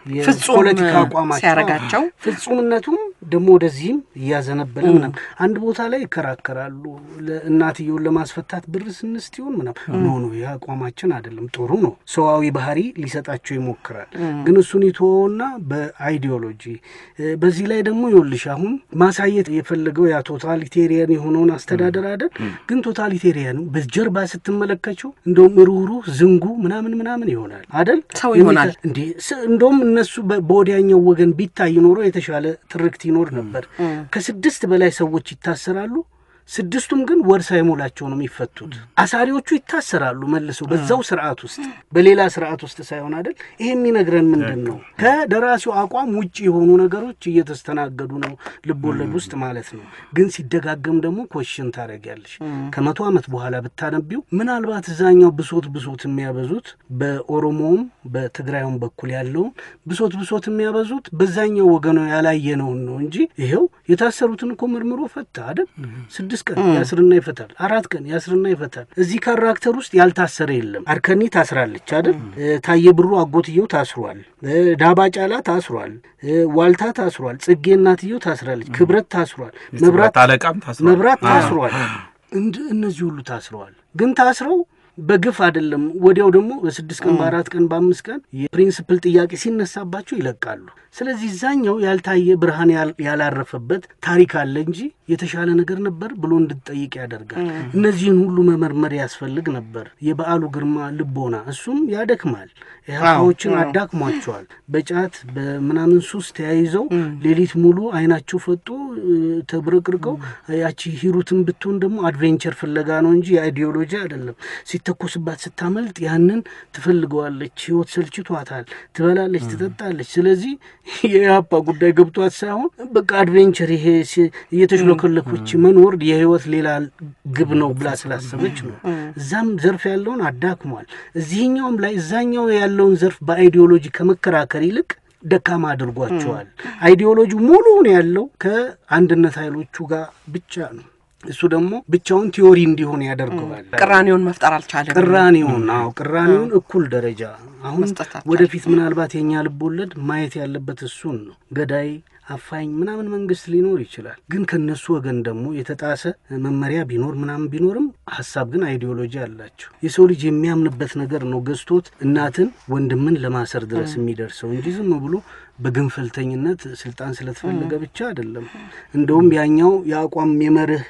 የፖለቲካ አቋማቸው ሲያረጋቸው ፍጹምነቱም ደግሞ ወደዚህም እያዘነበለ ምናምን አንድ ቦታ ላይ ይከራከራሉ። እናትየውን ለማስፈታት ብር ስንስት ይሆን ምናምን ኖ ኖ ይህ አቋማችን አይደለም። ጥሩ ነው፣ ሰዋዊ ባህሪ ሊሰጣቸው ይሞክራል። ግን እሱን ይተወውና በአይዲዮሎጂ በዚህ ላይ ደግሞ ይኸውልሽ አሁን ማሳየት የፈለገው ያ ቶታሊቴሪያን የሆነውን አስተዳደር አይደል? ግን ቶታሊቴሪያኑ በጀርባ ስትመለከችው እንደውም ሩህሩህ ዝንጉ ምናምን ምናምን ይሆናል አይደል? ሰው ይሆናል እንዴ እንደውም እነሱ በወዲያኛው ወገን ቢታይ ኖሮ የተሻለ ትርክት ይኖር ነበር። ከስድስት በላይ ሰዎች ይታሰራሉ። ስድስቱም ግን ወር ሳይሞላቸው ነው የሚፈቱት። አሳሪዎቹ ይታሰራሉ መልሰው በዛው ስርዓት ውስጥ በሌላ ስርዓት ውስጥ ሳይሆን አይደል። ይሄ የሚነግረን ምንድን ነው? ከደራሲው አቋም ውጭ የሆኑ ነገሮች እየተስተናገዱ ነው ልብ ወለድ ውስጥ ማለት ነው። ግን ሲደጋገም ደግሞ ኮሽን ታደርጊያለሽ። ከመቶ ዓመት በኋላ ብታነቢው ምናልባት እዛኛው ብሶት ብሶት የሚያበዙት በኦሮሞውም በትግራዩም በኩል ያለውን ብሶት ብሶት የሚያበዙት በዛኛው ወገኑ ያላየነውን ነው እንጂ ይኸው የታሰሩትን እኮ ምርምሮ ፈታ አይደል ስድስት ቀን ያስርና ይፈታል። አራት ቀን ያስርና ይፈታል። እዚህ ካራክተር ውስጥ ያልታሰረ የለም። አርከኒ ታስራለች አይደል? ታየ ብሩ አጎትየው ታስሯል። ዳባ ጫላ ታስሯል። ዋልታ ታስሯል። ጽጌ እናትየው ታስራለች። ክብረት ታስሯል። መብራት አለቃም ታስሯል። መብራት ታስሯል። እነዚህ ሁሉ ታስረዋል። ግን ታስረው በግፍ አይደለም። ወዲያው ደግሞ በስድስት ቀን በአራት ቀን በአምስት ቀን የፕሪንስፕል ጥያቄ ሲነሳባቸው ይለቃሉ። ስለዚህ እዛኛው ያልታየ ብርሃን ያላረፈበት ታሪክ አለ እንጂ የተሻለ ነገር ነበር ብሎ እንድትጠይቅ ያደርጋል። እነዚህን ሁሉ መመርመር ያስፈልግ ነበር። የበዓሉ ግርማ ልቦና እሱም ያደክማል። ኢህአፓዎችን አዳክሟቸዋል። በጫት በምናምን ሱስ ተያይዘው ሌሊት ሙሉ አይናቸው ፈጦ ተብረቅርቀው ያቺ ሂሩትን ብትሆን ደግሞ አድቬንቸር ፍለጋ ነው እንጂ የአይዲዮሎጂ አይደለም። ሲተኮስባት ስታመልጥ ያንን ትፈልገዋለች። ህይወት ሰልችቷታል። ትበላለች፣ ትጠጣለች። ስለዚህ የኢህአፓ ጉዳይ ገብቷት ሳይሆን በቃ አድቬንቸር ይሄ እየተሽሎከለኮች መኖር የህይወት ሌላ ግብ ነው ብላ ስላሰበች ነው። እዛም ዘርፍ ያለውን አዳክሟል። እዚህኛውም ላይ እዛኛው ያለውን ዘርፍ በአይዲዮሎጂ ከመከራከር ይልቅ ደካማ አድርጓቸዋል። አይዲዮሎጂ ሙሉውን ያለው ከአንድነት ኃይሎቹ ጋር ብቻ ነው። እሱ ደግሞ ብቻውን ቲዮሪ እንዲሆን ያደርገዋል። ቅራኔውን መፍጠር አልቻለም። ቅራኔውን አዎ፣ ቅራኔውን እኩል ደረጃ አሁን መስጠት አልቻለም። ወደፊት ምናልባት የእኛ ልብ ወለድ ማየት ያለበት እሱን ነው። ገዳይ አፋኝ ምናምን መንግስት ሊኖር ይችላል። ግን ከነሱ ወገን ደግሞ የተጣሰ መመሪያ ቢኖር ምናምን ቢኖርም ሀሳብ ግን አይዲዮሎጂ አላቸው። የሰው ልጅ የሚያምንበት ነገር ነው ገዝቶት እናትን ወንድምን ለማሰር ድረስ የሚደርሰው እንጂ ዝም ብሎ በግንፈልተኝነት ስልጣን ስለተፈለገ ብቻ አይደለም። እንደውም ያኛው የአቋም የመርህ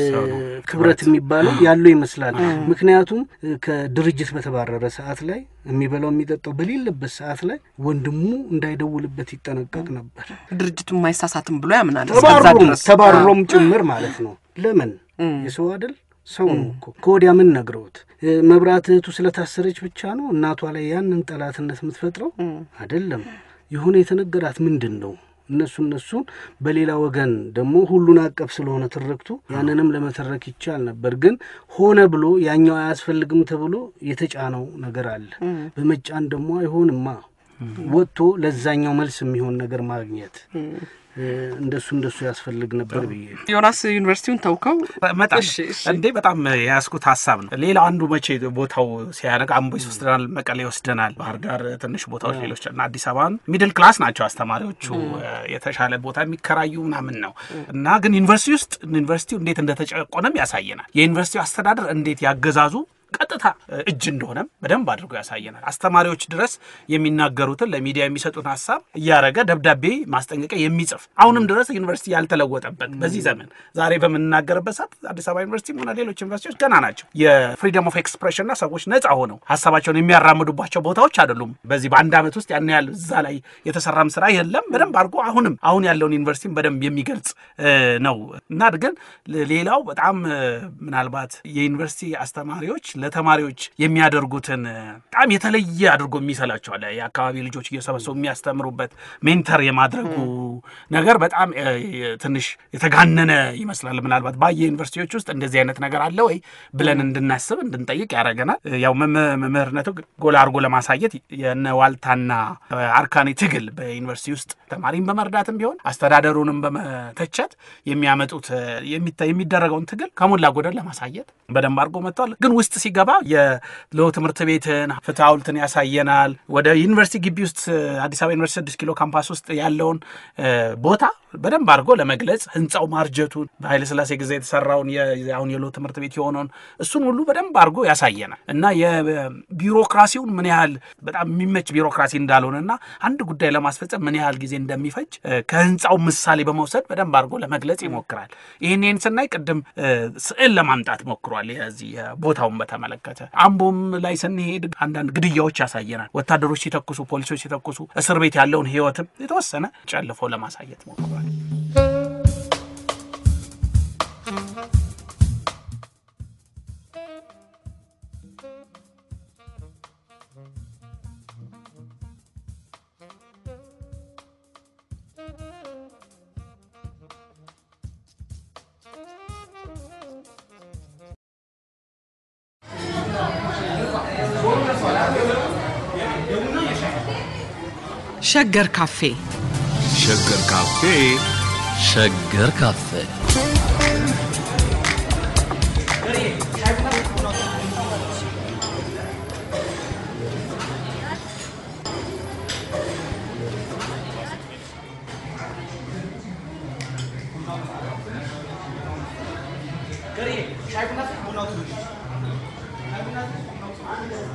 ክብረት የሚባለው ያለው ይመስላል። ምክንያቱም ከድርጅት በተባረረ ሰዓት ላይ የሚበላው የሚጠጣው በሌለበት ሰዓት ላይ ወንድሙ እንዳይደውልበት ይጠነቀቅ ነበር። ድርጅቱ የማይሳሳትም ብሎ ያምናል። እስከዛ ተባሮም ድረስ ተባሮም ጭምር ማለት ነው። ለምን የሰው አይደል ሰው ነው እኮ ከወዲያ ምን ነግረውት መብራት እህቱ ስለታሰረች ብቻ ነው እናቷ ላይ ያንን ጠላትነት የምትፈጥረው አይደለም። የሆነ የተነገራት ምንድን ነው እነሱ እነሱን በሌላ ወገን ደግሞ ሁሉን አቀፍ ስለሆነ ትርክቱ ያንንም ለመተረክ ይቻል ነበር። ግን ሆነ ብሎ ያኛው አያስፈልግም ተብሎ የተጫነው ነገር አለ። በመጫን ደግሞ አይሆንማ ወጥቶ ለዛኛው መልስ የሚሆን ነገር ማግኘት እንደሱ እንደሱ ያስፈልግ ነበር ብዬ ዮናስ ዩኒቨርሲቲውን ተውከው መጣ እሺ፣ እሺ። እንዴ በጣም የያዝኩት ሀሳብ ነው። ሌላ አንዱ መቼ ቦታው ሲያነግ አምቦ ይወስደናል፣ መቀሌ ይወስደናል፣ ባህር ዳር ትንሽ ቦታዎች ሌሎች እና አዲስ አበባን ሚድል ክላስ ናቸው አስተማሪዎቹ የተሻለ ቦታ የሚከራዩ ምናምን ነው እና ግን ዩኒቨርሲቲ ውስጥ ዩኒቨርሲቲው እንዴት እንደተጨቆነም ያሳየናል። የዩኒቨርሲቲው አስተዳደር እንዴት ያገዛዙ ቀጥታ እጅ እንደሆነም በደንብ አድርጎ ያሳየናል። አስተማሪዎች ድረስ የሚናገሩትን ለሚዲያ የሚሰጡን ሀሳብ እያረገ ደብዳቤ ማስጠንቀቂያ የሚጽፍ አሁንም ድረስ ዩኒቨርሲቲ ያልተለወጠበት በዚህ ዘመን ዛሬ በምንናገርበት ሰዓት አዲስ አበባ ዩኒቨርሲቲም ሆነ ሌሎች ዩኒቨርሲቲዎች ገና ናቸው። የፍሪደም ኦፍ ኤክስፕሬሽንና ሰዎች ነጻ ሆነው ሀሳባቸውን የሚያራምዱባቸው ቦታዎች አይደሉም። በዚህ በአንድ ዓመት ውስጥ ያን ያህል እዛ ላይ የተሰራም ስራ የለም። በደንብ አድርጎ አሁንም አሁን ያለውን ዩኒቨርሲቲም በደንብ የሚገልጽ ነው እና ግን ሌላው በጣም ምናልባት የዩኒቨርሲቲ አስተማሪዎች ለተማሪዎች የሚያደርጉትን በጣም የተለየ አድርጎ የሚሰላቸዋል። የአካባቢ ልጆች እየሰበሰቡ የሚያስተምሩበት ሜንተር የማድረጉ ነገር በጣም ትንሽ የተጋነነ ይመስላል። ምናልባት ባየ ዩኒቨርሲቲዎች ውስጥ እንደዚህ አይነት ነገር አለ ወይ ብለን እንድናስብ እንድንጠይቅ ያደረገናል። ያው መምህርነቱ ጎላ አድርጎ ለማሳየት የነ ዋልታና አርካኔ ትግል በዩኒቨርሲቲ ውስጥ ተማሪን በመርዳትም ቢሆን አስተዳደሩንም በመተቸት የሚያመጡት የሚደረገውን ትግል ከሞላ ጎደል ለማሳየት በደንብ አድርጎ መጥተዋል። ግን ውስጥ ሲገባ የሎ ትምህርት ቤትን ፍትሐ ሐውልትን ያሳየናል። ወደ ዩኒቨርሲቲ ግቢ ውስጥ አዲስ አበባ ዩኒቨርሲቲ ስድስት ኪሎ ካምፓስ ውስጥ ያለውን ቦታ በደንብ አድርጎ ለመግለጽ ህንፃው ማርጀቱን በኃይለ ሥላሴ ጊዜ የተሰራውን አሁን የሎ ትምህርት ቤት የሆነውን እሱን ሁሉ በደንብ አድርጎ ያሳየናል እና የቢሮክራሲውን ምን ያህል በጣም የሚመች ቢሮክራሲ እንዳልሆነ እና አንድ ጉዳይ ለማስፈጸም ምን ያህል ጊዜ እንደሚፈጅ ከህንፃው ምሳሌ በመውሰድ በደንብ አድርጎ ለመግለጽ ይሞክራል። ይህንን ስናይ ቅድም ስዕል ለማምጣት ሞክሯል። የዚህ ቦታውን በተመለከተ አምቦም ላይ ስንሄድ አንዳንድ ግድያዎች ያሳየናል። ወታደሮች ሲተኩሱ፣ ፖሊሶች ሲተኩሱ እስር ቤት ያለውን ህይወትም የተወሰነ ጨልፎ ለማሳየት ሞክሯል። ሸገር ካፌ ሸገር ካፌ ሸገር ካፌ ሻይ ቡና